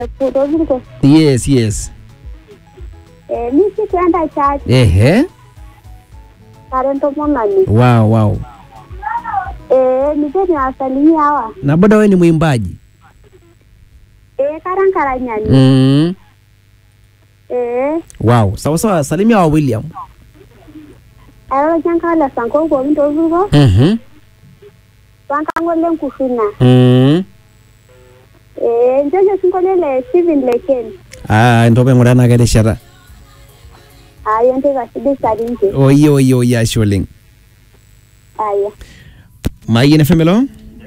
Rodrigo. yes yes Eh, mi sikuenda church ehe tarehe ntomononi. wow wow Eh, nije niwasalimia hawa. na bado wewe ni mwimbaji Eh, karankaranyani. mm. Eh, wow sawa sawa salimia wa william ayolo chankala sanko ko mi Rodrigo. mhm Wankango lenkushuna. mm. Eh, njojo sinkole le Steven Leken. ah ntope ng'ura naa kerishata Ayo nteka sidai sarinje. oye oye oye ashe oleng Aya. mayian fm elo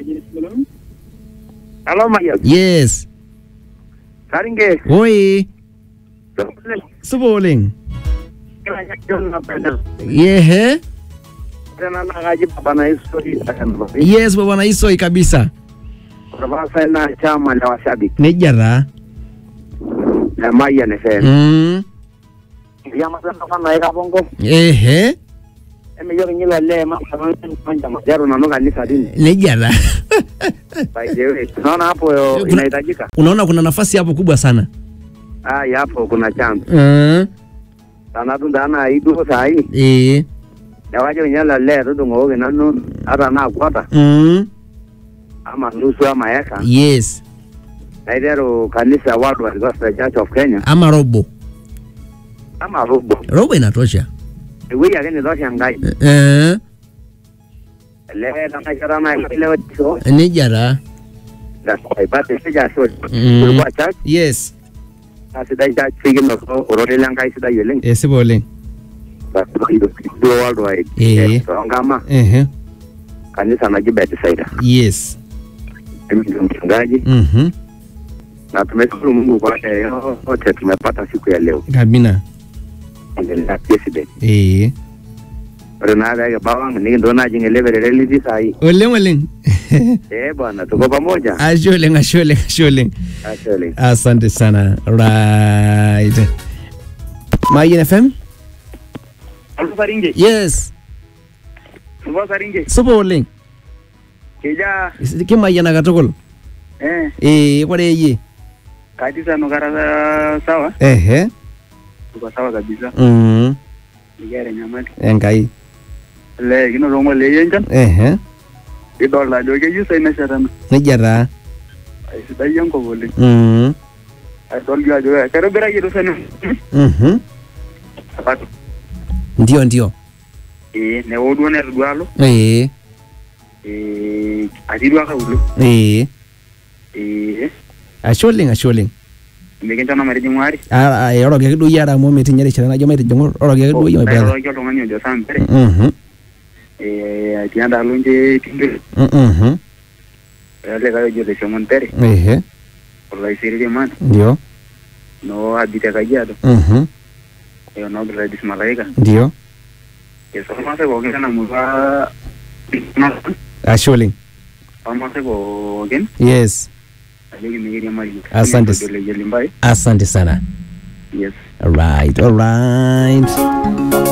Halo Mayan. yes Saringe. oi supa oleng yehe Tena nakaji baba na history akanwa. yes baba na isoi kabisa Kwa na chama la washabiki nejia taa na Mayan FM. mm. Yama sana sana eka bongo. ehe Eme yoki nyila le ma kama manja majaro na noga kanisa dini. nejia taa By the way, tunaona hapo yo Kuna- inahitajika. unaona kuna nafasi hapo kubwa sana Ah, ya hapo kuna chance. mm. Sana tu ndana idu sai. eh. Ya waje nyala le tu ngoge nanu hata na kwata mm. ama nusu ama eka. yes Na idero kanisa watu wa Gospel Church of Kenya ama robo ama robo. robo inatosha Ewe yake ni dosha ngai. eh. Le kama chara na ile wacho. nejia taa That's why but sija so. Mm. Kulikuwa church yes na sidai church figin no orore lang kai sidai yeleng. esipa oleng But do do worldwide. Eh. So ngama ehe kanisa naji Bethsaida. yes Mimi ndio mchungaji mhm na tumeshukuru Mungu kwa yote tumepata siku ya leo. kabina Endelea president. eh. Ore na ga bawang ni ndo na jinge level reality sai. oleng oleng Eh bwana tuko pamoja. ashe oleng ashe oleng ashe oleng Actually. asante sana right mayian fm Alfu saringe. yes Alfu saringe. supa oleng Kija kimayiana katukul eh eh, kore yie kanisa no kara sawa. ehe Tuko sawa kabisa. mm. Nigere nyamali. enkai Le kino rongo le yenjan. ehe Idol ajo keyieu sai neshetana. nejia taa Sidai enkop oleng. mm. Adol jo ajo kaitobiraki rusani. mhm. Sapato. ndio ndio Eh newo duo netodua alo. eh. Eh atii duo kaulo. eh. Eh ashe oleng ashe oleng mikincho na matijing'u ari. Ah, ah, oroki ake duo yie amu metinya erishata najo maitijing'u oroki ake duo yie my brother Nairoroki oltung'ani ojo Sampere. Mhm, Eh atii endaalo nche Tindere. mhm, Olikae ojo Lesemon Pere. ehe Olaisiriri man. ndio No abite Kajiado. mhm, Eh no Gladys Malaika. ndio Esomase pookin ena murua ashe oleng Somase pookin yes ajoki mikiriamari. Asante. Ojo Leyelimbai. asante sana Yes. alright alright